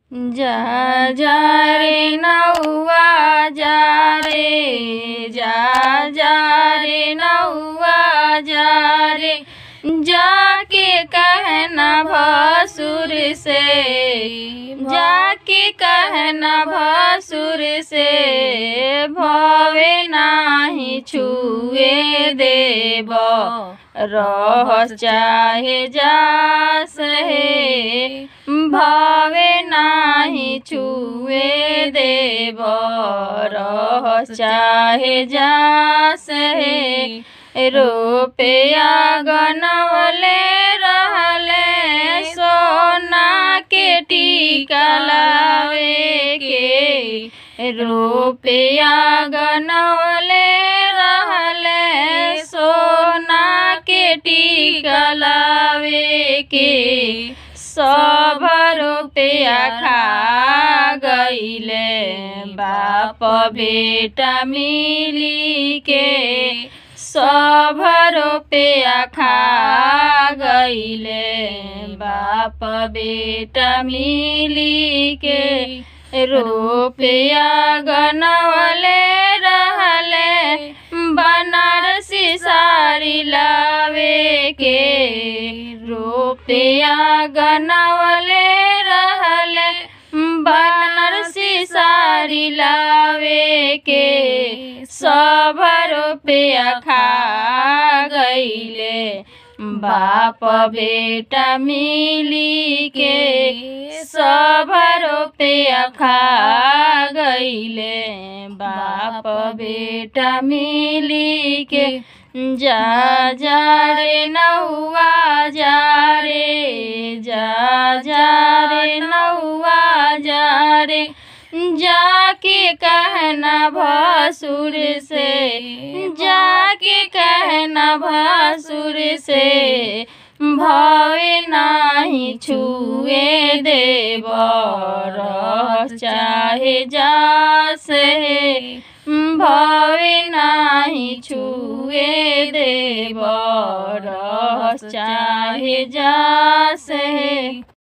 जा जा रे नौआ जा रे जा जा रे नौआ जा रे जाके कहना भसुर से जाके कहना भसुर से भवे नाही छुए देब रह चाहे जा सहे भावे नाही छुए देव रह चाहे जा सहे रुपया गनवले रहले सोना के टीका लावे के रुपया गनवले रहले सोना के टीका लावे के सब रुपया खा गईले बाप बेटा मिली के सब रुपया खा गईले बाप बेटा मिली के रुपया गनवले रहले बनारसी साड़ी लावे के रुपया गनवले रहले बनारसी साड़ी लावे के सब रुपया खा गईले बाप बेटा मिली के सब रुपया खा गईले बाप बेटा मिली के जा जा रे नौआ जा रे जा जा रे नौआ जा रे जाके कहना भसुर से जाके कहना भसुर से भवे नाही छुए देव रह चाहे जा से भवे नाही छुए देव रह चाहे जा से